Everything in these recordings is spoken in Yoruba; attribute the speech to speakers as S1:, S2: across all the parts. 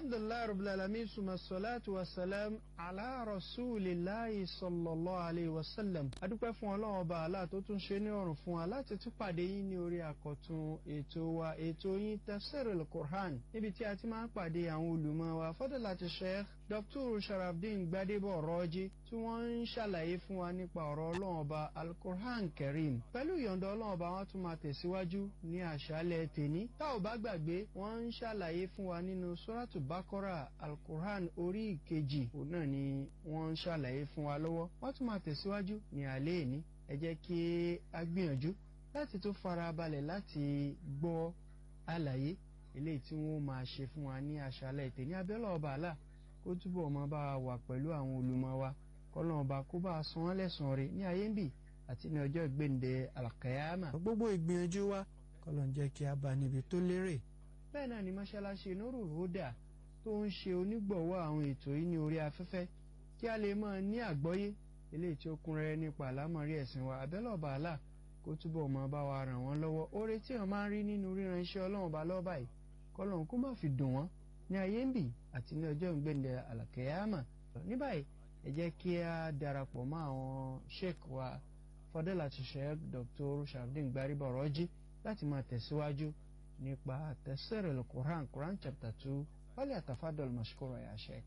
S1: alhamdulilayi rabbil alamin suma salatu wa salam ala rasulillahi sallallahu alayhi wa sallam adúpẹ́ fún ọlọ́run ọba àlá tó tún ṣe ní ọ̀rùn fún wa láti tún pàdé yín ní orí àkọ́tún ètò wa ètò yín tafsirul quran níbi tí a ti máa ń pàdé àwọn olùmọ̀ wa fadilati sheikh dr sharafdin gbadebo rọ́jí tí wọ́n ń ṣàlàyé fún wa nípa ọ̀rọ̀ ọlọ́run ọba alquran karim pẹ̀lú ìyọ̀ǹda ọlọ́run ọba wọn tún máa tẹ̀síwájú ní àṣálẹ̀ tèní tá ò bá gbàgbé wọ́n ń ṣàlàyé fún wa nínú suratu bakora alquran orí ìkejì òun náà ni wọ́n ń ṣàlàyé fún wa lọ́wọ́ wọ́n tún máa tẹ̀síwájú ní alẹ́ ìní ẹ jẹ́ kí a gbìyànjú láti tó fara balẹ̀ láti gbọ́ àlàyé eléyìí tí wọ́n máa ṣe fún wa ní àṣálẹ̀ tèní abẹ́lẹ̀ ọba àlà kó túbọ̀ máa bá wa wà pẹ̀lú àwọn olùmọ̀ wa kọ́lọ́n ọba kó bá a san wọ́n lẹ́sàn-án rẹ̀ ní ayé ń bì àti ní ọjọ́ ìgbéǹde alakayama. gbogbo ìgbìyànjú wa kọ́lọ́n jẹ́ kí a bá níbi tó lérè. bẹ́ẹ̀ náà ni mọ́ṣáláṣí Nurul Huda tó ń ṣe onígbọ̀wọ́ àwọn ètò yìí ní orí afẹ́fẹ́ kí a lè máa ní àgbọ́yé eléyìí tí ó kún rẹ́rẹ́ nípa àlámọ̀rí ẹ̀sìn wa abẹ́lẹ̀ ọba àlà kó túbọ̀ máa bá wa ràn wọ́n lọ́wọ́ oore tí wọ́n máa ń rí nínú ríran iṣẹ́ ọlọ́run ọba lọ́wọ́ báyìí kọ́lọ́n kó má fi dùn wọ́n ní ayé ń bì àti ní ọjọ́ ìgbéǹde alakayama ní báyìí ẹ jẹ́ kí a darapọ̀ mọ́ àwọn sheik wa fadilati sheik dr sharafdin gbariba rọ́jí láti máa tẹ̀síwájú nípa tafsir al-Quran Quran chapter two wálé àtàfádọ́l mashkura ya sheik.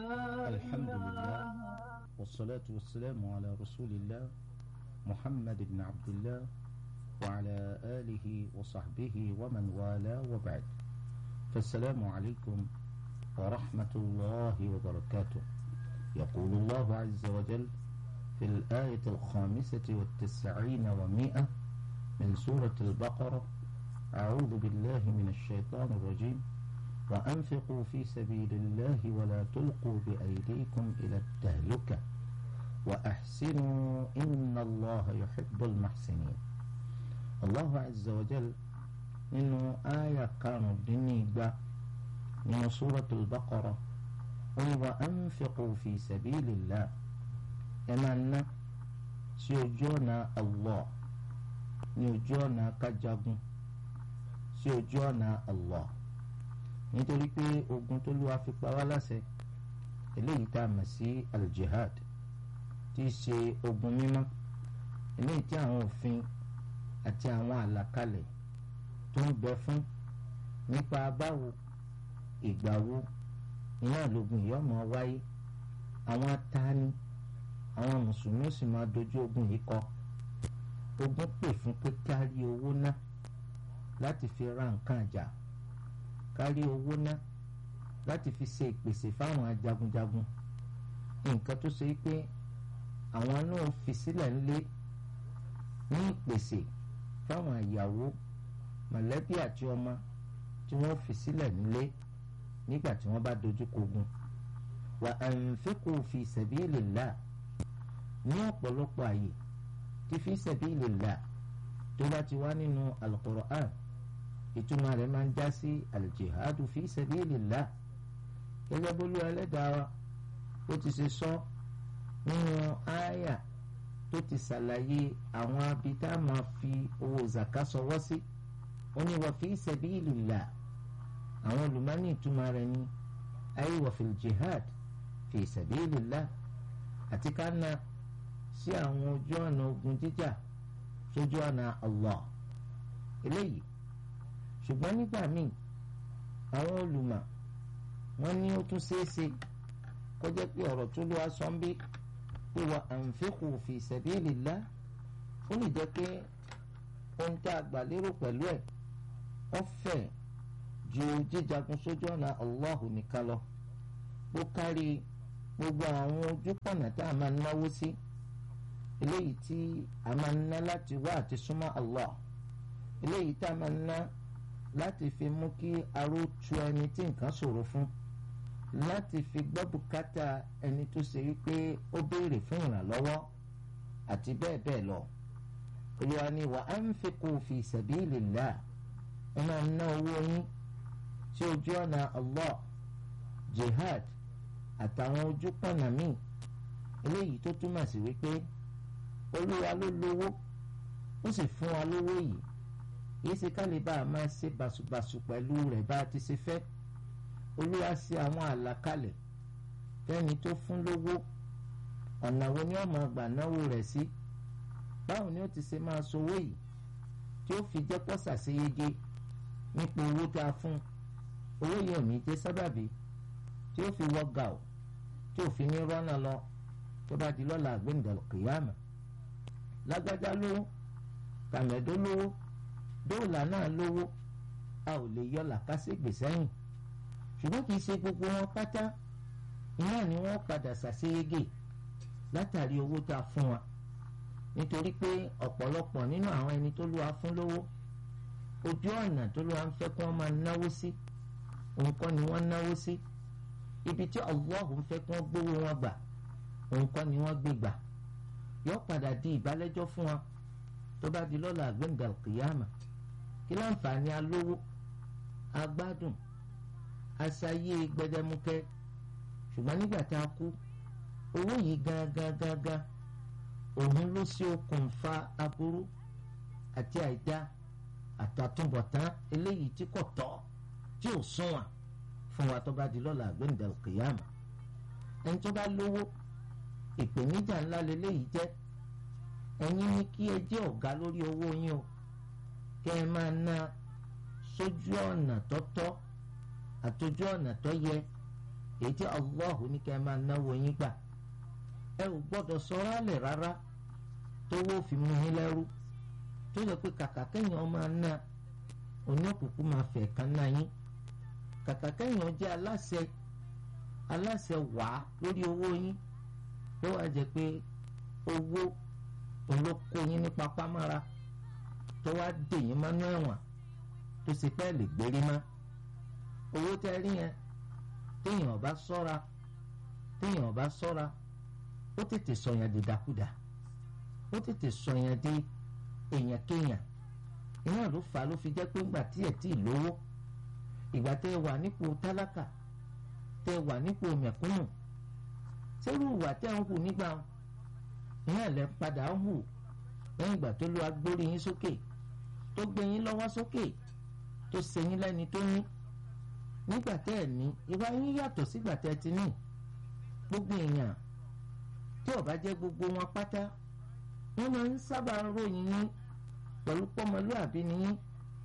S2: alhamdulillah wasalaatu wasalaamu ala rasulillah muhammad ibn abdillah wa ala alihi wa sahbihi wa man wala wa ba'd fasalaamu alaykum wa rahmatulahi wa barakatuh. يقول الله عز وجل في الآية الخامسة والتسعين ومائة من سورة البقرة أعوذ بالله من الشيطان الرجيم وأنفقوا في سبيل الله ولا تلقوا بأيديكم إلى التهلكة وأحسنوا إن الله يحب المحسنين الله عز وجل إنه آية كانوا الدنيا من سورة البقرة wọ́n wá anfiqu fi sabilillah ẹ máa ná sí ojú ọ̀nà Allah ní ojú ọ̀nà kájagun sí ojú ọ̀nà Allah nítorí pé ogun tó lùwà fi pa wá láṣẹ eléyìí tá a mọ̀ sí al-jihad tí í ṣe ogun mímọ́ eléyìí tí àwọn òfin àti àwọn àlàkalẹ̀ tó ń bẹ fún nípa báwo ìgbà wo iná lógun yìí ọmọ wáyé àwọn atani àwọn mùsùlùmí sì máa dojú ogun yìí kọ ogun pè fún pé kárí owó ná láti fi ra nǹkan àjà kárí owó ná láti fi ṣe ìpèsè fáwọn ajagunjagun nǹkan tó ṣe pé àwọn náà fi sílẹ̀ ńlé ní ìpèsè fáwọn ìyàwó mọ̀lẹ́bí àti ọmọ tí wọ́n fi sílẹ̀ nílé nígbà tí wọ́n bá dojú kogun wa anfiqu fi sabilillah ní ọ̀pọ̀lọpọ̀ àyè tí fi sabilillah tó bá ti wá nínú al-Qur'an ìtumọ̀ rẹ̀ máa ń já sí al-jihadu fi sabilillah gẹ́gẹ́ bólú ẹlẹ́dàá wa ó ti ṣe sọ nínú àyà tó ti ṣàlàyé àwọn abidá máa fi owó zaka sọwọ́ sí ó ní wa fi sabilillah àwọn olùmọ́ni ìtumọ̀ rẹ̀ ní ayé wọ̀fìl jihad fi sabilillah àti ká na sí àwọn ojú ọ̀nà ogun jíjà sójú ọ̀nà Allah eléyìí ṣùgbọ́n nígbà míì àwọn olùmọ̀ wọ́n ní ó tún ṣeéṣe kó jẹ́ pé ọ̀rọ̀ tó lọ́wọ́ sọ́nbí pé wa anfiqu fi sabilillah ó lè jẹ́ pé ohun tá a gbà lérò pẹ̀lú ẹ̀ wọ́n fẹ̀ẹ́ ju jíjagun sójú ọ̀nà Allahu nìkan lọ ó kárí gbogbo àwọn ojúpọ̀nà tá a máa náwó sí eléyìí tí a máa ná láti wá àti súnmọ́ Allah eléyìí tá a máa ná láti fi mú kí aró tu ẹni tí nǹkan ṣòro fún láti fi gbọ́ bùkátà ẹni tó ṣe wípé ó béèrè fún ìrànlọ́wọ́ àti bẹ́ẹ̀ bẹ́ẹ̀ lọ Olúwa ni wa anfiqu fi sabilillah ẹ máa ná owó yín sí ojú ọ̀nà Allah jihad àtàwọn ojú pọ̀nà míì eléyìí tó túmọ̀ sí wípé olúwa ló lówó ó sì fún wa lówó yìí kìí ṣe ká lè bá a máa ṣe bàṣubàṣu pẹ̀lú rẹ̀ bá a ti ṣe fẹ́ olúwa ṣe àwọn àlàkalẹ̀ fẹ́ni tó fún lówó ọ̀nà wo ni ó máa gbà náwó rẹ̀ sí báwo ni ó ti ṣe máa sowó yìí tí ó fi jẹ́ pọ́sà sí yege nípa owó tá a fún owó yìí ò ní jẹ́ sábàbí tí ó fi wọ́ gà ó tí ò fi ní rọ́nà lọ tó bá di lọ́la àgbéǹdàlù kìyàmà lágbájá lówó tàmẹ̀dó lówó dóòlà náà lówó a ò lè yọ làkàṣègbè sẹ́yìn ṣùgbọ́n kì í ṣe gbogbo wọn pátá iná ni wọ́n padà ṣàṣeyege látàrí owó tá a fún wa nítorí pé ọ̀pọ̀lọpọ̀ nínú àwọn ẹni tó lù wá fún lówó ojú ọ̀nà tó lù wá ń fẹ́ kí wọ́n máa náwó sí òun kọ́ ni wọ́n náwó sí ibi tí Allah ń fẹ́ kí wọ́n gbówó wọn gbà òun kọ́ ni wọ́n gbé gbà yóò padà di ìbálẹ́jọ́ fún wa tó bá di lọ́la àgbẹ̀ǹdà kìyàmà kí láǹfààní alówó agbádùn aṣayé gbẹdẹmukẹ ṣùgbọ́n nígbà tá a kú owó yìí gangan gangan òun ló ṣe okùnfà aburú àti àìdá àtàtúbọ̀tán eléyìí tí kò tọ́ tí ò sunwọ̀n fún wa tó bá di lọ́la àgbẹ̀ǹdà kìyàmà ẹni tó bá lówó ìpèníjà ńlá leléyìí jẹ́ ẹ̀yin ní kí ẹ jẹ́ ọ̀gá lórí owó yín o kẹ́ ẹ máa ná sójú ọ̀nà tọ́tọ́ àtòjú ọ̀nà tó yẹ èyí tí Allah ní kẹ́ ẹ máa náwó yín gbà ẹ ò gbọ́dọ̀ sọ̀rọ̀ àlẹ̀ rárá tówó fi mú yín lẹ́rú tó yẹ pé kàkà kẹ́yìn ọmọ ná oníkùkù máa fẹ̀ kan náà yín kàkà kẹ́yìn ọjẹ́ aláṣẹ aláṣẹ wàá lórí owó yín tó wàá jẹ pé owó olóko yín ní papámára tó wá dè yín mọ́nú ẹ̀wọ̀n tó sì pẹ́ lè gbérí mọ́ owó tẹ́ rí yẹn téèyàn bá sọ́ra téèyàn bá sọ́ra ó tètè sọyàn di dákúdà ó tètè sọyàn di èèyàn kéèyàn iná ló fà á ló fi jẹ́ pé ńgbà tí ẹ̀ tí ì lówó ìgbà tẹ́ ẹ wà nípò tálákà tẹ́ ẹ wà nípò mẹ̀kúnnù sẹ́rù ìwà tẹ́ ń hù nígbà iná ẹ̀ lẹ́ padà ń hù lẹ́yìn ìgbà tó lọ agbórí yín sókè tó gbé yín lọ́wọ́ sókè tó ṣe yín lẹ́ni tó ní nígbà tẹ́ ẹ̀ ní ìwà yín yàtọ̀ sígbà tẹ́ ẹ ti ní gbogbo èèyàn tí ó bá jẹ́ gbogbo wọn pátá wọ́n máa ń sábà ròyìn yín pẹ̀lú pọ́mọlúàbí ni yín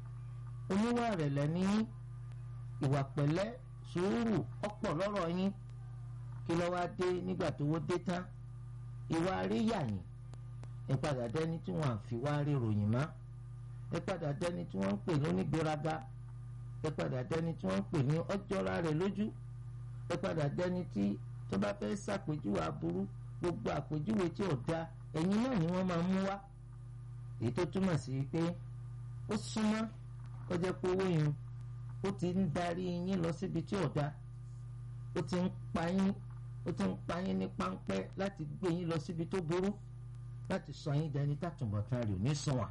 S2: oníwà rẹ̀lẹ̀ ni yín ìwà pẹ̀lẹ́ sùúrù ọ̀pọ̀ lọ́rọ̀ yín kí ló wá dé nígbà tó wó dé tán ìwà àríyá yín ẹ padà dẹni tí wọ́n fi wá rí ròyìn mọ́ ẹ padà dẹni tí wọ́n ń pè lónígbéraga ẹ padà dẹni tí wọ́n ń pè ní ọjọ́ra rẹ̀ lójú ẹ padà dẹni tí tó bá fẹ́ ṣàpèjúwe aburú gbogbo àpèjúwe tí ò da ẹ̀yin náà ni wọ́n máa mú wá èyí tó túmọ̀ sí pé ó súnmọ́ kó jẹ́ pé owó yẹn ó ti ń darí yín lọ síbi tí ò da ó ti ń pa yín ó ti ń pa yín ní páńpẹ́ láti gbé yín lọ síbi tó burú láti sọ yín dẹni tàtúbọ̀tán rẹ̀ ò ní sunwọ̀n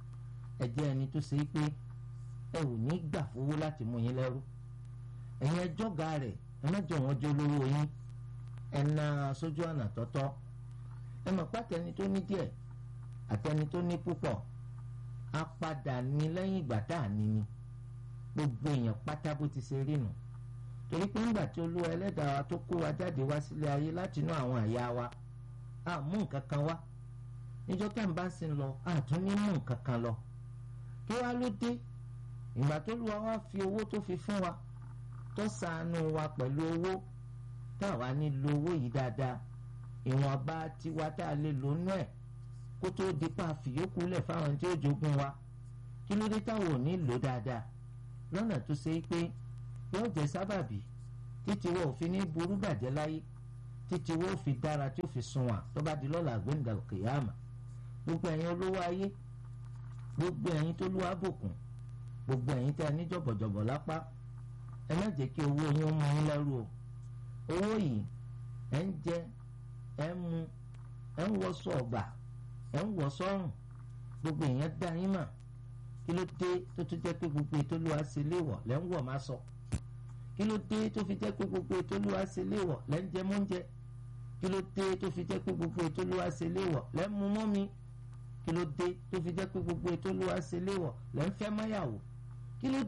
S2: ẹ jẹ́ ẹni tó ṣe pé ẹ ò ní gbà fowó láti mú yín lẹ́rú ẹ̀yin ẹjọ́ ga rẹ̀ ẹ má jọ wọn jẹ́ olówó yín ẹ na sójú ọ̀nà tọ́tọ́ ẹ mọ̀ pátẹ́ni tó ní díẹ̀ àtẹni tó ní púpọ̀ á padà ní lẹ́yìn ìgbà tá à ní ni gbogbo èèyàn pátá bó ti ṣe rí nù torí pé ńgbà tí olúwa ẹlẹ́dàá wa tó kó wa jáde wá sílé ayé láti inú àwọn àyà wa a mú nǹkan kan wá níjọ́ tá à ń bá sí lọ a tún ní mú nǹkan kan lọ kí wá ló dé ìgbà tó lùwà wá fi owó tó fi fún wa tó ṣàánú wa pẹ̀lú owó táwa ní lo owó yìí dáadáa ìwọ̀nba tiwa tá a lè lò nú ẹ̀ kó tó di pa àfìyókù lẹ̀ fáwọn tí ó jogún wa kí ló dé táwọn ò ní lò dáadáa lọ́nà tó ṣe pé yóò jẹ́ sábàbí títí wọ́n ò fi ní burú bàjẹ́ láyé títí wọ́n ò fi dára tí ó fi sunwọ̀n tó bá di lọ́la gbẹ̀ngà kìyàmà gbogbo ẹ̀yin olówó ayé gbogbo ẹ̀yin tó lúwa bùkún gbogbo ẹ̀yin tẹ́ ẹ ní jọ̀bọ̀jọ̀bọ̀ lápá ẹ má jẹ́ kí owó yín mú yín lẹ́rù o owó yìí ẹ̀ ń jẹ ẹ̀ ń mu ẹ̀ ń wọṣọ ọ̀gbà ẹ̀ ń wọ̀ sọ́rùn gbogbo èèyàn dá yín mà kí ló dé tó tún jẹ́ pé gbogbo ètò olúwa ṣe léwọ̀ lẹ́ ń wọ̀ má sọ kí ló dé tó fi jẹ́ pé gbogbo ètò olúwa ṣe léwọ̀ lẹ́ ń jẹ mọ́ńjẹ kí ló dé tó fi jẹ́ pé gbogbo ètò olúwa ṣe léwọ̀ lẹ́ ń mu mọ́mi kí ló dé tó fi jẹ́ pé gbogbo ètò olúwa ṣe léwọ̀ lẹ́ ń fẹ́ máyàwó kí ló dé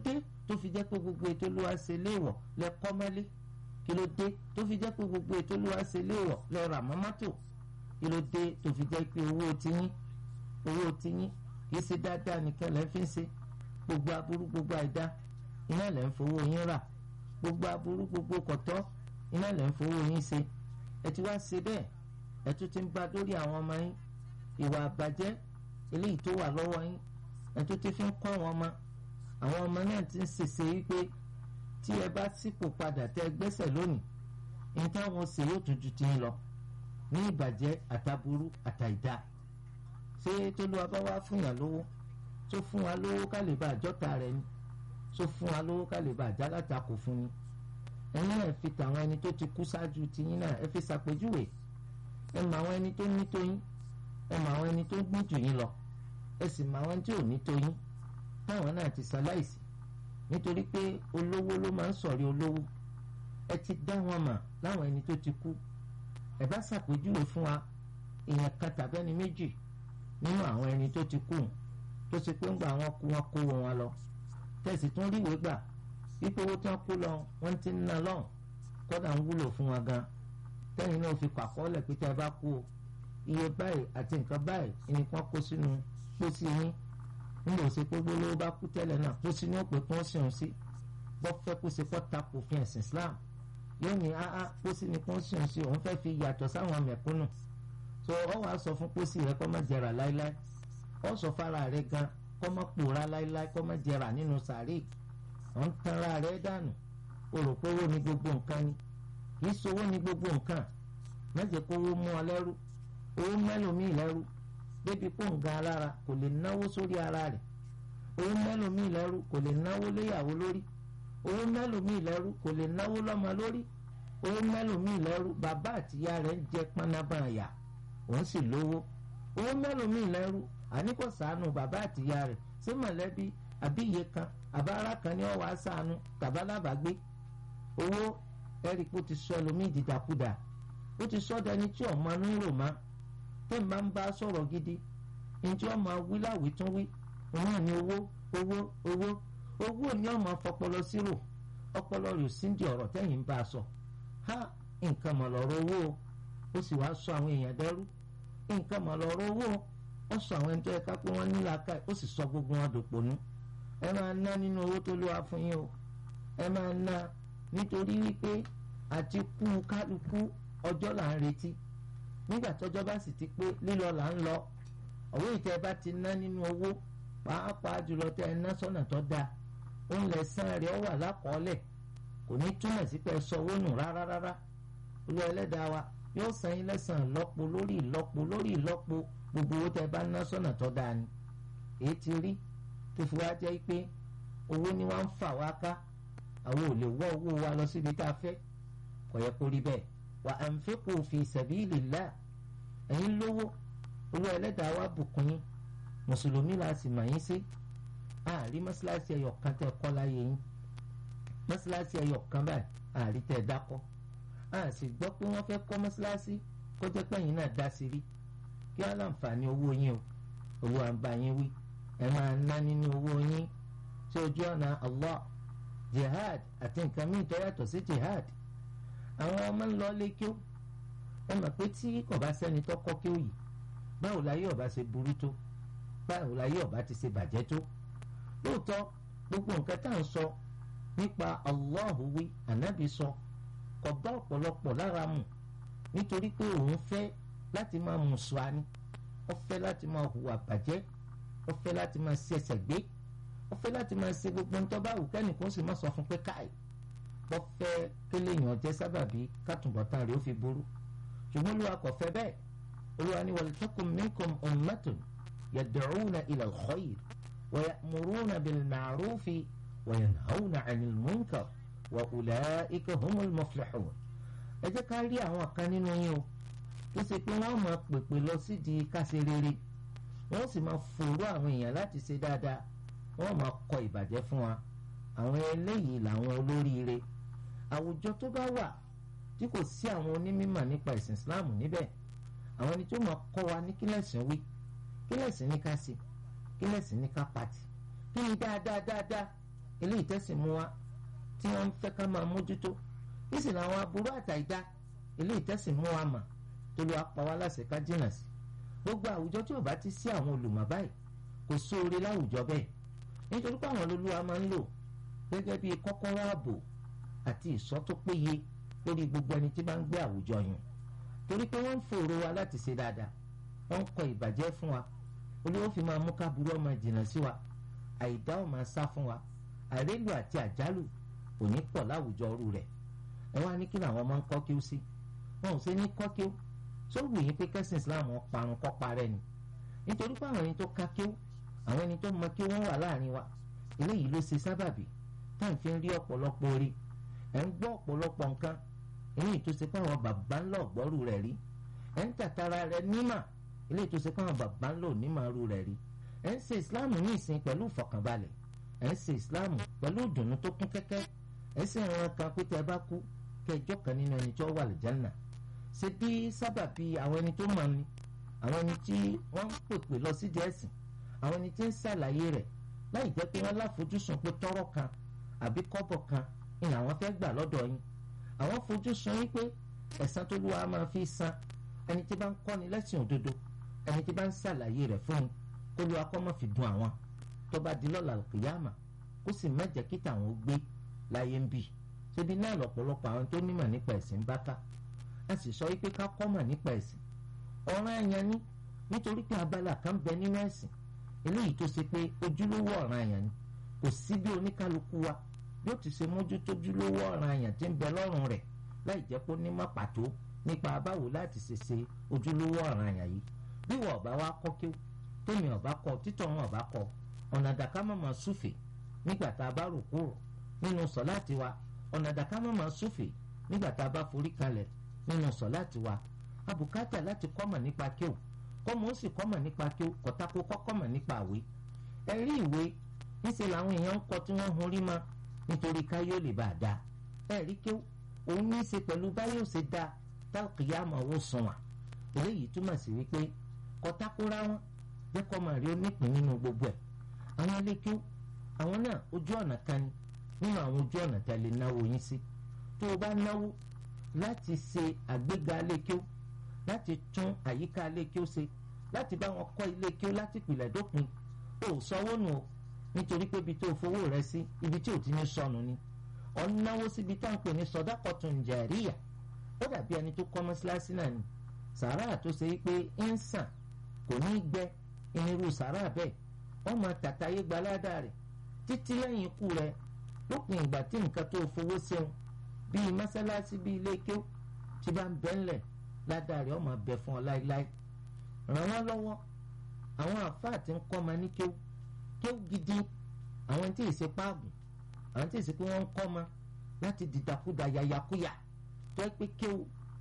S2: tó fi jẹ́ pé gbogbo ètò olúwa ṣe léèwọ̀ lẹ kọ́ mọ́lé kí ló dé tó fi jẹ́ pé gbogbo ètò olúwa ṣe léèwọ̀ lẹ rà mọ́ mọ́tò kí ló dé tó fi jẹ́ pé owó tiyín owó tiyín kì í ṣe dáadáa nìkan lẹ́ fi ń ṣe gbogbo aburú gbogbo àìdá iná lẹ́ ń fowó yín rà gbogbo aburú gbogbo kọ̀tọ́ iná lẹ́ ń fowó yín ṣe ẹ ti wá ṣe bẹ́ẹ̀ ẹ tún ti ń bá lórí àwọn ọmọ yín ìwà àbàjẹ́ eléyìí tó wà lọ́wọ́ yín ẹ tún ti fi ń kọ́ àwọn ọmọ àwọn ọmọ náà ti ń ṣèṣe wípé tí ẹ bá sípò padà tẹ gbẹ́sẹ̀ lónìí ní táwọn ṣe yóò tún ju ti ń lọ ní ìbàjẹ́ àtàbúrú àtàìdá ṣé tólúwa bá wá fún yàn lówó tó fún wa lówó ká lè bá àjọta rẹ ni tó fún wa lówó ká lè bá àjálàtakò fún ni ẹ̀yin náà fi tàwọn ẹni tó ti kú ṣáájú tiyín náà ẹ fi ṣàpèjúwe ẹ mọ àwọn ẹni tó ní tóyín ẹ mọ àwọn ẹni tó gbọ́n jù yín lọ ẹ sì mọ àwọn tí ò ní tóyín táwọn náà ti ṣaláìsí nítorí pé olówó ló máa ń sọ̀rí olówó ẹ ti dá wọn mọ̀ láwọn ẹni tó ti kú ẹ bá ṣàpèjúwe fún wa èèyàn kan tàbí ẹni méjì nínú àwọn ẹni tó ti kú tó ṣe pé ń gba àwọn kú wọn kó wọn lọ tẹ̀sí tún rí ìwé gbà wípé owó tí wọ́n kó lọ wọ́n ti ń ná lọ́hùn kódà ń wúlò fún wọn gan tẹ́yìn náà fi pàkọ́ọ́lẹ̀ pé tẹ́ ẹ bá kú o iye báyìí àti nǹkan báyìí nìkan kó sínú pósí yín nígbà òsè pé gbólóhó bá kú tẹ́lẹ̀ náà pósí ní òpè kún sí òun sí bọ́ fẹ́ kó ṣe kọ́ takò fi ẹ̀sìn Islam yóò ní áá pósí ní kún sí òun sí òun fẹ́ fi yàtọ̀ sáwọn mẹ̀kúnnù so ọ wàá sọ fún pósí rẹ kọ́ má jẹrà láíláí ọ sọ fara rẹ gan kọ́ má pòórá láíláí kọ́ má jẹrà nínú sàárè ọ̀ ń tanra rẹ dànù o rò pé owó ni gbogbo nǹkan ni kì í sowó ni gbogbo nǹkan mẹ́jẹ̀ kó owó mú ọ lẹ́rú owó mẹ́lòmíì lẹ́rú débi kó ń ga alára kò lè náwó sórí ara rẹ̀ owó mẹ́lòmíì lẹ́rú kò lè náwó léyàwó lórí owó mẹ́lòmíì lẹ́rú kò lè náwó lọ́mọ lórí owó mẹ́lòmíì lẹ́rú bàbá àtìyá rẹ̀ ń jẹ pánábà àyà òun sì lówó owó mẹ́lòmíì lẹ́rú àníkò sànù bàbá àtìyá rẹ̀ sí mọ̀lẹ́bí àbí iye kan àbára kan ní ọ̀wá sànù tàbálábàgbé owó ẹ̀rí kó ti sọ ẹlòmíì dìdàkudà ó ti sọ dẹni tí ọmọ inú rò má tó máa ń bá sọ̀rọ̀ gidi njẹ́ ọmọ wí láwí tún wí òun náà ní owó owó owó owó ní ọmọ fọpọlọ sírò ọpọlọ rẹ̀ sí di ọ̀rọ̀ tẹ́yìn ń bá a sọ ha nǹkan mọ̀ lọ́rọ̀ owó ó sì wá sọ àwọn èèyàn dẹ́rú nǹkan mọ̀ lọ́rọ̀ owó ó sọ àwọn ẹni tó yẹ ká pé wọ́n ní làákàyè ó sì sọ gbogbo wọn dòpònú ẹ máa ná nínú owó tó lówà fún yín o ẹ máa ná nítorí wípé àti kú kálukú ọjọ́ là ń retí nígbà tọ́jọ́ bá sì ti pé lílọ là ń lọ ọ̀wé ìtẹ́ bá ti ná nínú owó pàápàá jùlọ tẹ́ ẹ ná sọ́nà tó dáa ó ń lẹ̀ sán rẹ̀ ó wà lákọọ́lẹ̀ kò ní túmọ̀ sí pé ẹ sọ owó nù rárá rárá olú ẹlẹ́dàá wa yóò san yín lẹ́sàn lọ́po lórí ìlọ́po lórí ìlọ́po gbogbo owó tẹ́ bá ná sọ́nà tó dáa ni èyí ti rí tó fi wá jẹ́ pé owó ni wọ́n ń fà wá ká àwọn ò lè wọ́ owó wa lọ síbi tá a fẹ́ kò yẹ kó rí bẹ́ẹ̀ wa anfiqu fi sabilillah ẹ̀yin lówó olú ẹlẹ́dàá wa bùkún yín mùsùlùmí la sì mà yín sí àárí mọ́ṣáláṣí ẹyọ kan tẹ́ kọ́ láyé yín mọ́ṣáláṣí ẹyọ kan báyìí àárí tẹ́ dákọ́ a sì gbọ́ pé wọ́n fẹ́ kọ́ mọ́ṣáláṣí kó jẹ́ pé ẹ̀yin náà dá sí rí kí wọ́n láǹfààní owó yín o owó àǹbá yín wí ẹ máa ná nínú owó yín sí ojú ọ̀nà Allah jihad àti nǹkan míì tó yàtọ̀ sí jihad àwọn ọmọ ń lọ lé kí ó ẹ mọ̀ pé tí kò bá sẹ́ni tó kọ́ kí ó yìí báwo láyé ọba ṣe burú tó báwo láyé ọba ti ṣe bàjẹ́ tó lóòótọ́ gbogbo nǹkan tá à ń sọ nípa Allahu wí ànábì sọ kò bá ọ̀pọ̀lọpọ̀ lára mu nítorí pé òun fẹ́ láti máa mùsùlùmí ó fẹ́ láti máa hùwà bàjẹ́ ó fẹ́ láti máa ṣẹ̀ṣẹ̀ gbé ó fẹ́ láti máa ṣe gbogbo ń tó bá wù kẹ́nìkan sì má sọ fún pé káì wọ́n fẹ́ kéléèyàn jẹ́ sábàbí kátùbọ̀tán rẹ̀ ó fi burú ṣùgbọ́n olúwa kò fẹ́ bẹ́ẹ̀ olúwa ni waltakum minkum ummatun yad'una ila al-khayr wa ya'muruna bil-ma'rufi wa yanhawna 'anil munkar wa ulaika humul muflihun. ẹ jẹ́ ká rí àwọn kan nínú yín o tó ṣe pé wọ́n máa pèpè lọ sídìí káṣe rere wọ́n sì máa fòrò àwọn èèyàn láti ṣe dáadáa wọ́n máa kọ ìbàjẹ́ fún wa àwọn eléyìí làwọn olóríire àwùjọ tó bá wà tí kò sí àwọn onímọ̀ nípa ìsìn Islam níbẹ̀ àwọn ẹni tó máa kọ́ wa ní kílẹ̀sìn wí kílẹ̀sìn ní ká sí kílẹ̀sìn ní ká pàtì kí ni dáadáa dáadáa
S3: eléyìí tẹ́sìn mú wa tí wọ́n ń fẹ́ ká máa mójútó kí sì làwọn aburú àtàìdá eléyìí tẹ́sìn mú wa mà tó lè apá wa láṣẹ ká jìnnà sí gbogbo àwùjọ tí ò bá ti sí àwọn olùmọ̀ báyìí kò sóore láwùjọ bẹ́ẹ̀ nítorí pé àwọn olólùwà máa ń lò gẹ́gẹ́ bí kọ́kọ́rọ́ ààbò àti ìṣọ́ tó péye lórí gbogbo ẹni tí bá ń gbé àwùjọ yàn torí pé wọ́n ń fòrò wa láti ṣe dáadáa wọ́n ń kọ ìbàjẹ́ fún wa olówó fi máa mú káburú ọmọ ìjìnà sí wa àìdá ọ̀ máa sá fún wa àrélù àti àjálù kò ní pọ̀ láwùjọ ọrú rẹ̀ ẹ wá ní kí làwọn máa ń kọ́ kí ó sí wọn ò ṣe ní kọ́ kí ó tó wù yín pé kẹ́sìn Islam parun kọ́ parẹ́ ni nítorí pé àwọn ẹni tó ká kí ó àwọn ẹni tó mọ kí wọ́n wà láàrin wa eléyìí ló ṣe sábàbí tá à ń fi rí ọ̀pọ̀lọpọ̀ orí ẹ̀ ń gbọ́ ọ̀pọ̀lọpọ̀ nǹkan eléyìí tó ṣe pé àwọn bàbá ńlá ọ̀gbọ́rù rẹ̀ rí ẹ̀ ń tàtàrà rẹ̀ nímà eléyìí tó ṣe pé àwọn bàbá ńlá onímàrú rẹ̀ rí ẹ̀ ń ṣe ìsìláàmù ní ìsìn pẹ̀lú ìfọ̀kànbalẹ̀ ẹ̀ ń ṣe ìsìláàmù pẹ̀lú ìdùnnú tó kún kẹ́kẹ́ ẹ̀ sì ń ran kan pé tẹ́ ẹ bá kú kẹjọ kan nínú ẹni tó wà lìjánà ṣe bí sábàbí àwọn ẹni tó mọ̀ ni àwọn ẹni tí wọ́n ń pèpè lọ sí ẹ̀sìn àwọn ẹni tí ń ṣàlàyé rẹ̀ láì jẹ́ pé wọ́n láfojúsùn pé tọ́rọ̀ kan àbí kọ́bọ̀ kan ni àwọn fẹ́ gbà lọ́dọ̀ yín àwọn fojúsùn yín pé ẹ̀san tó lúwa máa fi san ẹni tí bá ń kọ́ni lẹ́sìn òdodo ẹni tí bá ń ṣàlàyé rẹ̀ fún un kó lúwa kọ́ mọ́ fi dùn àwọn tó bá di lọ́la kìyàmà kó sì má jẹ́ kí tàwọn ó gbé láyé ń bì ṣébi náà lọ́pọ̀lọpọ̀ àwọn tó nímọ̀ nípa ẹ̀sìn bá ká a sì sọ wípé ká kọ́ mọ̀ nípa ẹ̀sìn ọ̀ràn àyàn ni nítorí pé abala kan bẹ nínú ẹ̀sìn eléyìí tó ṣe pé ojúlówó ọ̀ràn àyàn ni kò sí bí oníkálukú wa yóò ti ṣe mójútó ojúlówó ọ̀ràn àyàn tí ń bẹ lọ́rùn rẹ̀ láì jẹ́ pé ó ní má pàtó nípa báwo láti ṣe ṣe ojúlówó ọ̀ràn àyàn yìí bí wọ́n ọ̀bá wa kọ́ kí tómi ọ̀bá kọ títọ̀ wọn ọ̀bá kọ ọ̀nà àdàká má máa súfè nígbà tá a bá rò kúrò nínú sọ̀láàtì wa ọ̀nà àdàká má máa súfè nígbà tá a bá forí kalẹ̀ nínú sọ̀láàtì wa abùkátà láti kọ́mọ̀ nípa kíw kọ́mọ̀ ó sì kọ́mọ̀ nípa kíw kọ́tàkó kọ́kọ́mọ̀ nípa àwé ẹ̀rí ìwé níṣẹ́ làwọn èèyàn ń kọ tí wọ́n hun rí ma nítorí káyọ̀ lè bá a da ẹ̀rí kíw òun ní í ṣe pẹ̀lú báyọ̀ ṣe da tálkìyàmọ̀ owó sùn wà eléyìí túmọ̀ sí wípé kọ́tàkóra wọn jẹ́ kọ́mọ̀ rí onípín nínú gbogbo ẹ̀ àwọn ilé kíw àwọn náà ojú ọ̀nà kan ni nínú àwọn ojú ọ̀nà tẹ́lẹ̀ náwó yín sí tó o bá náwó láti ṣe àgbéga lékió láti tún àyíká lékió ṣe láti bá wọn kọ́ ilé kíó láti pìlẹ̀ dópin ó sanwó nù o nítorí pé ibi tó o fowó rẹ sí ibi tí ò ti ní sọnù ni ọ̀ ń náwó síbi tá à ń pè ní sọdákọ̀tún jàríyà ó dàbí ẹni tó kọ́ mọ́ṣáláṣí náà ni sàárà tó ṣe pé ń sàn kò ní gbẹ irú sàárà bẹ́ẹ̀ wọ́n máa tàtàyé gbaládà rẹ̀ títí lẹ́yìn ikú rẹ̀ lópin ìgbà tí nǹkan tó fowó ṣeun bíi mọ́sálásí bíi ilé kéw tí bá ń bẹ́ ńlẹ̀ ládàrí ọmọ bẹ fún ọ láéláé ràn wọ́n lọ́wọ́ àwọn àfáà tí ń kọ́ ma ní kéw kéw gidi àwọn tí ìṣe páàgùn àwọn tí ìṣe pé wọ́n ń kọ́ ma láti dìdàkudà yàyàkuyà tó ẹ pé kéw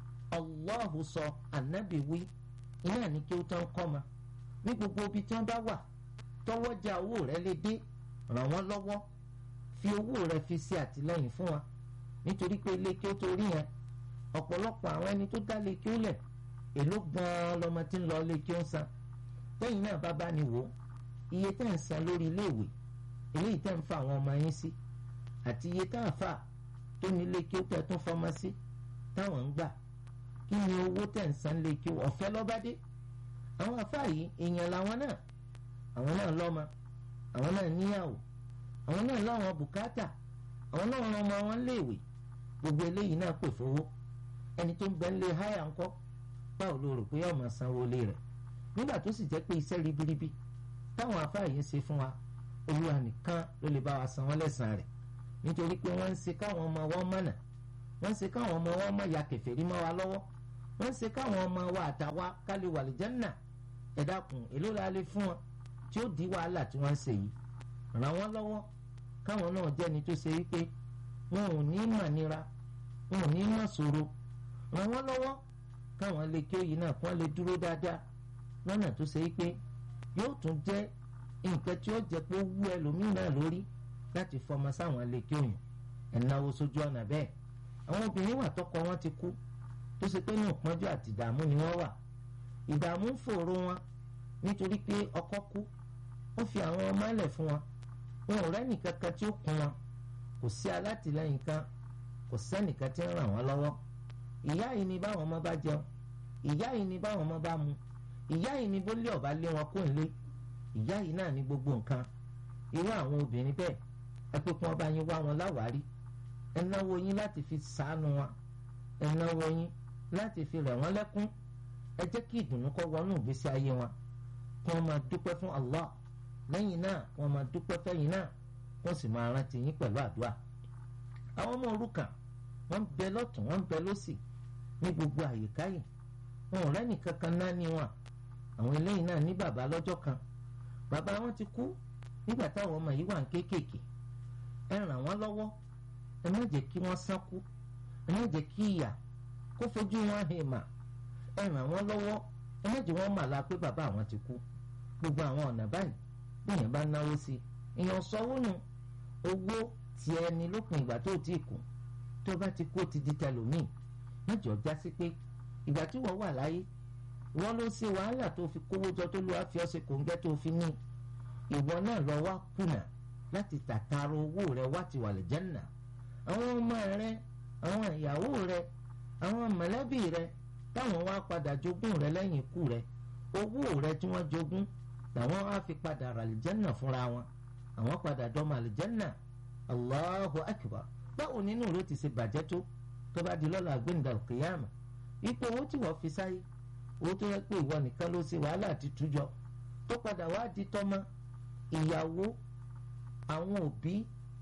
S3: Allahu sọ ànábì wí iná ní kéw tó ń kọ́ ma ní gbogbo ibi tí wọ́n bá wà tọwọ́jà owó rẹ lè dé ràn wọ́n lọ́wọ́ fi owó rẹ fi ṣe àtìlẹ́yìn fún wa nítorí pé ilé kí ó torí yẹn ọ̀pọ̀lọpọ̀ àwọn ẹni tó dá lé kí ó lẹ̀ èló gan-an lọmọ tí ń lọ lé kí ó ń san lẹ́yìn náà bàbá ni wò ó iye tẹ́ ń san lórí iléèwé eléyìí tẹ́ ń fa àwọn ọmọ yín sí àti iye tá a fà tó ní ilé kí ó tẹ́ tún fọmọ sí táwọn ń gbà kí ni owó tẹ́ ń san lé kí ó ọ̀fẹ́ lọ́bádé àwọn àfáà yìí èèyàn làwọn náà àwọn náà lọ́mọ àwọn náà níyàwó àwọn náà láwọn bùkátà àwọn náà ran ọmọ wọn léèwé gbogbo eléyìí náà pè fowó ẹni tó ń bẹ ń lé háyà ńkọ́ báwo ló rò pé yóò máa sanwó lé rẹ̀ nígbà tó sì jẹ́ pé iṣẹ́ ribiribi táwọn afáà yìí ń ṣe fún wa olúwa nìkan ló lè bá wa san wọ́n lẹ́san rẹ̀ nítorí pé wọ́n ń ṣe káwọn ọmọ wọn mọ̀nà wọ́n ń ṣe káwọn ọmọ wọn mọ̀ ya kèfèrí mọ́ wa lọ́wọ́ wọ́n ń ṣe káwọn ọmọ wa àtàwa kálí wà lè jẹ́nà ẹ dákun èló la lè fún wọn tí ó di wàhálà tí wọ́n ń ṣe yìí ràn wọ́n lọ́wọ́ káwọn náà jẹ́ni tó ṣe wípé wọn ò ní mà nira wọn ò ní mà ṣòro ràn wọ́n lọ́wọ́ káwọn lè kí òyìn náà kí wọ́n lè dúró dáadáa lọ́nà tó ṣe wípé yóò tún jẹ́ nǹkan tí ó jẹ́ pé ó wú ẹlòmíì náà lórí láti fọmọ sáwọn lè kí òyìn ẹ̀náwó sójú ọ̀nà bẹ́ẹ̀ àwọn obìnrin wà tọkọ wọn ti kú tó ṣe pé ní ìpọ́njú àti ìdààmú ni wọ́n wà ìdààmú ń fòrò wọn nítorí pé ọkọ kú ó fi àwọn ọmọ ẹlẹ̀ fún wọn wọn ò rẹ́nì kankan tí ó kún wọn kò sí alátìlẹ́yìn kan kò sẹ́nìkan tí ń ràn wọ́n lọ́wọ́ ìyá yìí ni báwọn ọmọ bá jẹun ìyá yìí ni báwọn ọmọ bá mu ìyá yìí ni bó lé ọ̀bá lé wọn kó ń lé ìyá yìí náà ní gbogbo nǹkan irú àwọn obìnrin bẹ́ẹ̀ ẹ pé kí wọ́n bá yín wá wọn láwárí ẹ náwó yín láti fi ṣàánú wọn ẹ náwó yín láti fi rẹ̀ wọ́n lẹ́kún ẹ jẹ́ kí ìdùnnú kó wọnú ìgbésí ayé wọn kí wọ́n máa dúpẹ́ fún Allah lẹ́yìn náà wọ́n máa dúpẹ́ fẹ́yìn náà wọ́n sì máa rántí yín pẹ̀lú àdúrà àwọn ọmọ òrukàn wọ́n ń bẹ lọ́tún wọ́n ń bẹ lọ́sì ní gbogbo àyíká yìí wọn ò rẹ́nì kankan náà ní wọn àwọn eléyìí náà ní bàbá lọ́jọ́ kan bàbá wọn ti kú nígbà táwọn ọmọ yìí wà ń kéékèèké ẹ ràn wọ́n lọ́wọ́ ẹ má jẹ́ kí wọ́n sánkú ẹ má jẹ́ kí ìyà kó fojú wọn hẹ̀ mà ẹ ràn wọ́n lọ́wọ́ ẹ má jẹ́ wọ́n mà la pé bàbá àwọn ti kú gbogbo àwọn ọ̀nà báyìí bí èèyàn bá náwó sí èèyàn sọ́wọ́ nù owó ti ẹni lópin ìgbà tó ti kù tó bá ti kú ó ti di tẹlòmíì mẹ́jọ já sí pé ìgbà tí wọ́n wà láyé wọ́n ló ṣe wàhálà tó fi kówó jọ tó lọ́wọ́ fi ọ̀sẹ̀ kòńgẹ́ tó fi ní ìwọ náà lọ wá kùnà láti tàtàrà owó rẹ wá ti wà lè jẹ́nà àwọn ọmọ rẹ àwọn ìyàwó rẹ àwọn mọ̀lẹ́bí rẹ táwọn wá padà jogún rẹ lẹ́yìn ikú rẹ owó rẹ tí wọ́n jogún làwọn wá fi padà rà lè jẹ́nà fúnra wọn àwọn padà dọ́mọ lè jẹ́nà Allahu akbar báwo nínú rẹ ti ṣe bàjẹ́ tó tó bá di lọ́la gbẹ̀ǹdà kìyàmà ipò owó tí wọ́n fi sáyé owó tó yẹ pé ìwọ nìkan ló ṣe wàhálà àti tújọ tó padà wá di tọ́mọ ìyàwó àwọn òbí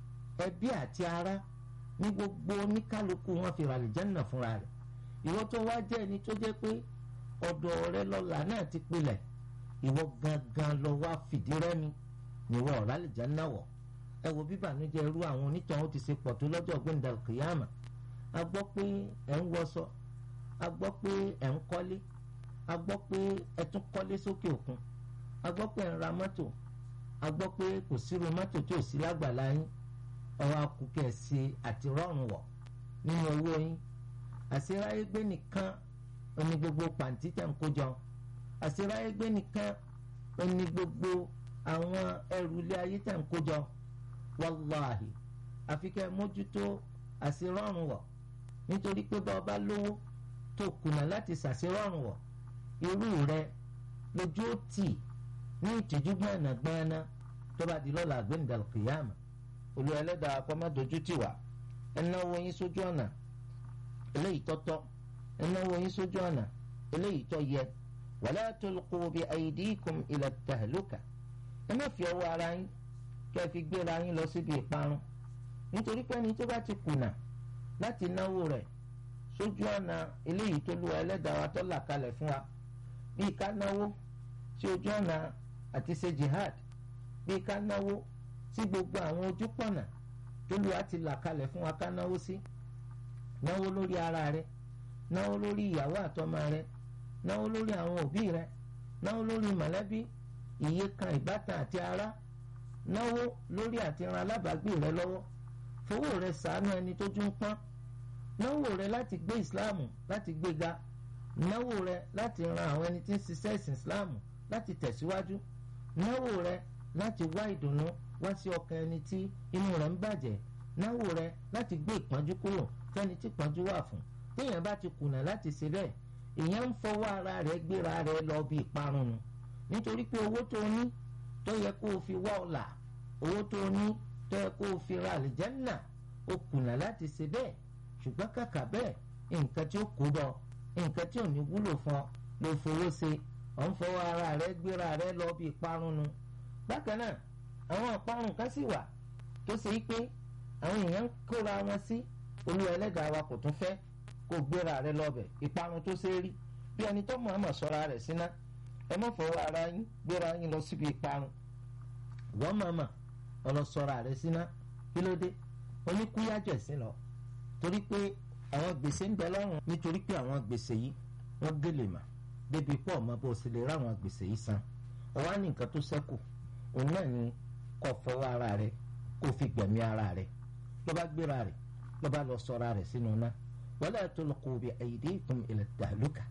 S3: ẹbí àti ará ní gbogbo oníkálukú wọn fi ràlẹ̀ jẹ́nà fúnra rẹ̀ ìwọ tó wá jẹ́ ẹni tó jẹ́ pé ọ̀dọ̀ rẹ lọ́la náà ti pilẹ̀ ìwọ gangan lọ wá fìdí rẹ́mi níwọ̀ ràlẹ̀ jẹ́nà wọ̀ ẹ wo bíbànújẹ́ irú àwọn onítàn ó ti ṣe pọ̀ tó lọ́jọ́ gbẹ̀ǹdà kìyàmà a gbọ́ pé ẹ̀ ń wọṣọ a gbọ́ pé ẹ̀ ń kọ́lé a gbọ́ pé ẹ tún kọ́lé sókè òkun a gbọ́ pé ẹ̀ ń ra mọ́tò a gbọ́ pé kò sírú mọ́tò tí ò sí lágbàlá yín ọwọ́ akùkẹ́ ṣe àti rọrùn wọ̀ nínú owó yín àṣeráyégbé nìkan oní gbogbo pàǹtí tẹ̀ ń kójọ àṣeráyégbé nìkan oní gbogbo àwọn ẹrù ilé ayé tẹ̀ ń kójọ wàláhì àfikẹ́ mójútó àṣerọ́rùn wọ̀ nítorí pé bá ọba lówó tó kùnà láti ṣàṣerọ́rùn wọ̀ irú rẹ lójú ó tì ní ìtìjú gbọ̀nàgbọ̀nà tó bá di lọ́la àgbẹ̀ǹdàlù kìyàmà olú ẹlẹ́dàá akọ́mọ́dojú tì wá ẹnáwó yín sójú ọ̀nà eléyìí tọ́tọ́ ẹnáwó yín sójú ọ̀nà eléyìí tọ́ yẹ wala tulqu bi aydikum ila tahluka ẹ má fi ọwọ́ ara yín kẹ́ ẹ fi gbéra yín lọ síbi ìparun nítorí pé ẹni tó bá ti kùnà láti náwó rẹ̀ sójú ọ̀nà eléyìí tó lu ẹlẹ́dàá wa tó là kalẹ̀ fún wa bíi ká náwó sí ojú ọ̀nà àti ṣe jihad bíi ká náwó sí gbogbo àwọn ojú pọ̀nà tó lu àti là kalẹ̀ fún wa ká náwó sí náwó lórí ara rẹ̀ náwó lórí ìyàwó àtọmọ rẹ̀ náwó lórí àwọn òbí rẹ̀ náwó lórí mọ̀lẹ́bí iye kan ìbátan àti ará náwó lórí àti ran alábàágbé rẹ̀ lọ́wọ́ fowó rẹ̀ ṣàánú ẹni tó tún pọ́n náwó rẹ̀ láti gbé ìsìláàmù láti gbéga náwó rẹ̀ láti ran àwọn ẹni tí ń ṣiṣẹ́ ìsìn ìsìláàmù láti tẹ̀síwájú náwó rẹ̀ láti wá ìdùnnú wá sí ọkàn ẹni tí inú rẹ̀ ń bàjẹ́ náwó rẹ̀ láti gbé ìpọ́njú kúrò fẹ́ni tí ìpọ́njú wà fún téèyàn bá ti kùnà láti ṣe bẹ́ẹ̀ èèyàn ń fọwọ́ ara rẹ̀ gbéra rẹ̀ lọ bí ìparun nu nítorí pé owó tó ní tó yẹ kó o fi wá ọ̀la owó tó ní tó yẹ kó o fi ra àlìjánná o kùnà láti ṣe bẹ́ẹ̀ ṣùgbọ́n kàkà bẹ́ẹ̀ nǹkan tí ó kó bọ̀ nǹkan tí ò ní wúlò fún ọ ló fowó ṣe ọ̀ ń fọwọ́ ara rẹ̀ gbéra rẹ̀ lọ bí ìparun nu bákan náà àwọn ìparun kan sì wà tó ṣe pé àwọn èèyàn ń kóra wọn sí olú ẹlẹ́dàá wa kò tún fẹ́ kó gbéra rẹ̀ lọ́bẹ̀ ìparun tó ṣe rí bí ẹni tó mọ̀ ọ́mọ̀ sọ́ra rẹ̀ síná ẹ má fọwọ́ ara yín gbéra yín lọ síbi ìparun wọ́n mọ̀ọ́mọ̀ ọlọ́sọ̀ra rẹ̀ síná kí ló dé oníkúyájọ̀ sí lọ torí pé àwọn gbèsè ń bẹ lọ́rùn nítorí pé àwọn gbèsè yìí wọ́n gèlè mà débi pọ̀ mọ́ bó o sì lè ráwọn gbèsè yìí san ọ̀wá ní nǹkan tó ṣẹ́kù òun náà ni kó fọwọ́ ara rẹ̀ kó fi gbẹ̀mí ara rẹ̀ ló bá gbéra rẹ̀ ló bá lọ sọ̀ra rẹ̀ sínú náà wala tulqu bi aydikum ila tahluka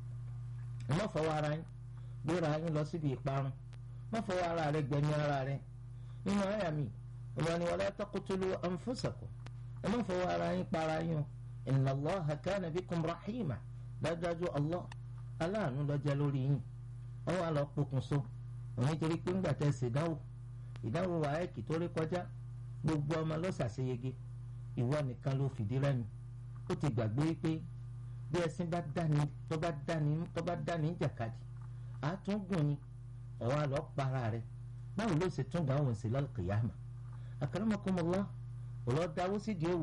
S3: ẹ má fọwọ́ ara yín gbéra yín lọ síbi ìparun má fọwọ́ ara rẹ̀ gbẹ̀mí ara rẹ̀ nínú àyà mi ìwà ni wala taqtulu anfusakum ẹ má fọwọ́ ara yín para yín o inna Allaha kana bikum rahima dájúdájú Allah aláàánú lọ́jọ́ lórí yín wọ́n wá lọ pokùnso òun torí pé ńgbà tẹ́ ṣe ìdánwò ìdánwò wàhálà tó rí kọjá gbogbo ọmọ ló ṣàṣeyege ìwọ nìkan ló fìdí rẹmi ó ti gbàgbé wípé bí ẹṣin bá dání tó bá dání tó bá dání jàkadì àtúngùn ni ọ̀wọ́ àlọ́ para rẹ̀ báwo ló ṣe tún dáhùn sí lálùkìyàmà akramakumullah ọ̀lọ́ dáwó sídìí òwò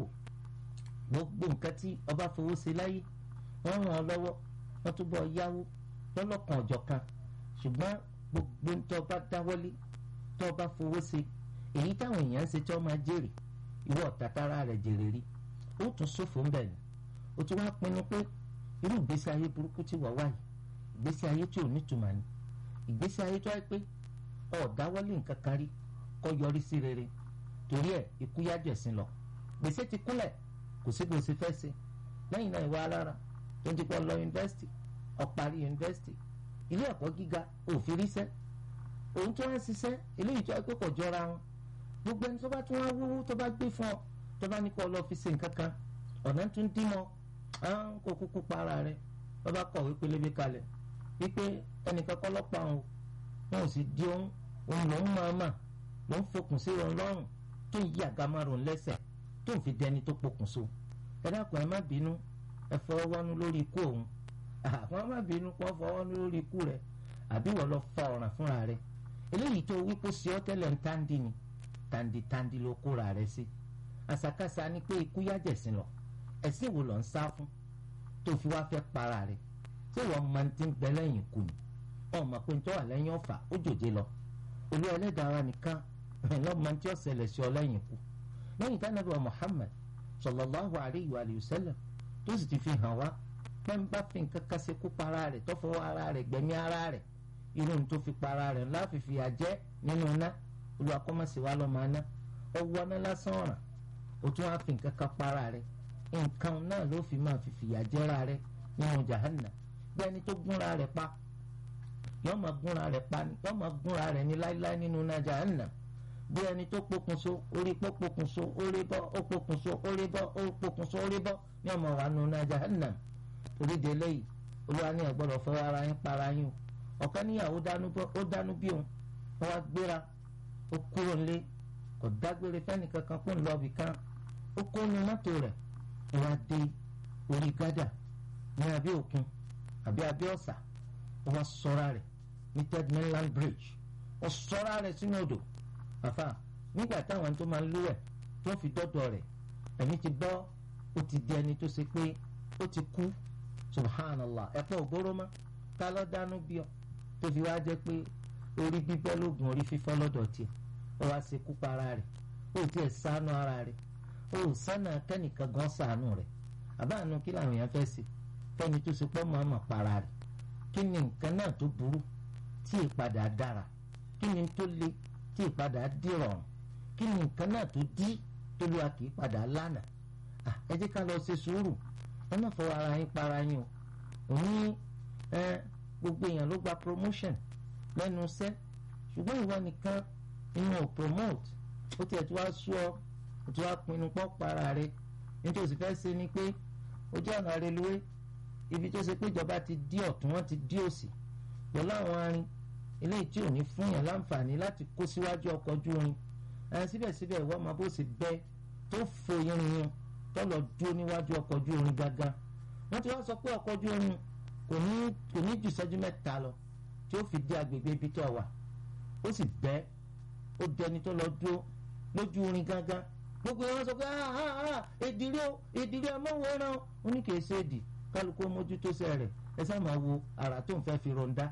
S3: gbogbo nǹkan tí ọba fowó ṣe láyé wọ́n ràn ọ́ lọ́wọ́ wọ́n túbọ̀ yáwó lọ́lọ́kan ọ̀jọ̀ kan ṣùgbọ́n gbogbo ń tọ́ bá dáwọ́lé tọ́ bá fowó ṣe èyí táwọn èèyàn ń ṣe tí wọ́n máa jèrè ìwọ tàtàrà rẹ̀ jèrè rí ó tún ṣòfò ń bẹ̀ ni ó tún wá pinnu pé irú ìgbésí ayé burúkú tí wọ́n wá yìí ìgbésí ayé tí ò nítumọ̀ ni ìgbésí ayé tó wáyé pé ọ̀ dáwọ́lé nǹkan kan rí kọ́ yọrí sí rere torí ẹ̀ ikú yájọ̀ ẹ̀sìn lọ gbèsè ti kúnlẹ̀ kò sí bó ṣe fẹ́ ṣe lẹ́yìn náà ìwà alára tó ń ti pọ̀ lọ yunifásitì ọ̀parí yunifásitì ilé ẹ̀kọ́ gíga òfin ríṣẹ́ òun tó wá ṣiṣẹ́ eléyìí tó wá pé kò jọra wọn gbogbo ẹni tó bá tún wá wúwú tó bá gbé fún ọ tó bá ní kó lọ fi ṣe nǹkan kan ọ̀nà tún dín mọ́ àwọn kò kúkú para rẹ wọ́n bá kọ̀wé pélébé kalẹ̀ wípé ẹnìkan kọ́ lọ́pàá òun wọn ò sì di òun òun lòún máa mà lòún fokùn sí òun lọ́rùn tó ń yí àgámárùn lẹ́sẹ̀ tó ń fi dẹni tó pokùnso ẹ dákun ẹ má bínú ẹ fọwọ́ wọnú lórí ikú òun àwọn má bínú kó fọwọ́ wọnú lórí ikú rẹ àbí wọ́n lọ fa ọ̀ràn fúnra rẹ eléyìí tó wí kó sí ọ tẹ́lẹ̀ ń táǹdì ni tàǹdìtàǹdì ló kóra rẹ sí àṣàkáṣà ni pé ikú yájẹ̀sìn lọ ẹ̀sìn wo lọ ń sá fún tó fi wá fẹ́ para rẹ tí wọ́n máa ń ti ń bẹ lẹ́yìn ikú ni ọmọ pé ń tọ́wà lẹ́yìn ọ̀fà ó jòjé lọ olú ẹlẹ́dàá wa nìkan lọ́mọ tí ó ṣẹlẹ̀ sí ọ lẹ́yìn ikú lẹ́yìn tí Ànábì wa Muhammad sallallahu alayhi wa sallam tó sì ti fi hàn wá pé ń bá fi nǹkan kan ṣekú para rẹ̀ tó fọwọ́ ara rẹ̀ gbẹ̀mí ara rẹ̀ irú ní tó fi para rẹ̀ ńlá fìfì àjẹ́ nínú iná olùwàkọ́mọ̀sí wa lọ́ọ́ máa ná ọwọ́ ná lásán ọ̀ràn ó tún wá fi nǹkan kan para rẹ̀ nǹkan náà ló fi máa fìfì àjẹ́ra rẹ̀ nínú jahannam bí ẹni tó gúnra rẹ̀ pa yọ́ọ́ máa gúnra rẹ̀ pa yọ́ọ́ máa gúnra rẹ̀ ní láíláí nínú iná jahannam bí ẹni tó pokùnso orí pọ́ pokùnso orí bọ́ ó pokùnso orí bọ́ ó pokùnso orí bọ́ ní ọmọ wa nù náà jahannam oríde lẹ́yìn olúwa ní ẹ̀gbọ́dọ̀ fọwọ́ ara yín para yín o ọ̀kan níyàwó ó dánú bí òun wọ́n wá gbéra ó kúrò nílé kò dágbére fẹ́ni kankan kó ń lọ ibì kan ó kó nu mọ́tò rẹ̀ ó wá dé orí gádà ní abẹ́ òkun àbí abẹ́ ọ̀sà ó wá sọ́ra rẹ̀ ní third mainland bridge ó sọ́ra rẹ̀ sínú odò àfà nígbà táwọn tó máa ń lúwẹ̀ tó fi dọ́dọ̀ rẹ̀ ẹ̀mí ti bọ́ ó ti di ẹni tó ṣe pé ó ti kú subhanallah ẹ̀pọ̀ ògbóró mọ́ ká lọ́ dánú bí ọ tó fi wá jẹ́ pé orí bíbẹ́ lóògùn orí fífọ́ lọ́dọ̀ tiẹ̀ ó wá ṣe kú pa ara rẹ̀ ó tiẹ̀ ṣàánú ara rẹ̀ ó sánà kẹ́nìkan gan ṣàánú rẹ̀ àbáànú kí làwọn èèyàn fẹ́ ṣe fẹ́ni tó ṣe pọ́ mọ́ ọmọ para rẹ̀ kí ni nǹkan náà tó burú tí ìpadà dára kí ni tó le tí ìpadà dìrọ̀rùn kí ni nǹkan náà tó dí tó lù wá kì í padà lánàá ẹ jẹ́ ká lọ ṣe sùúrù ẹ má fọwọ́ ara yín para yín o òun ẹ gbogbo èèyàn ló gba promotion lẹ́nu iṣẹ́ ṣùgbọ́n ìwọ nìkan inú ò promote ó tiẹ̀ tí wàá sú ọ ó ti wá pinnu pọ́ para rẹ nítorí fẹ́ ṣe ni pé ojú ọ̀nà reluwé ibi tó ṣe pé ìjọba ti dí ọ̀tún wọ́n ti dí òsì pẹ̀lú àwọn arin eléyìí tí ò ní fún yàn láǹfààní láti kó síwájú ọkọ̀ ojú irin ẹ̀ síbẹ̀síbẹ̀ ìwọ ọmọ bó ṣe bẹ́ tó fo irin yẹn tó lọ dúró níwájú ọkọ̀ ojú irin gángan wọ́n ti wá sọ pé ọkọ̀ ojú irin kò ní kò ní ju ìṣẹ́jú mẹ́ta lọ tí ó fi dé agbègbè ibi tó wà ó sì bẹ́ ó dẹni tó lọ dúró lójú irin gángan gbogbo wọn sọ pé èdìrí o èdìrí ẹ mọ̀wọ́ ẹran ó ní kì í ṣe èdì kálukú mójútó sẹ́ rẹ̀ ẹ sá máa wo àrà tó ń fẹ́ fi ronda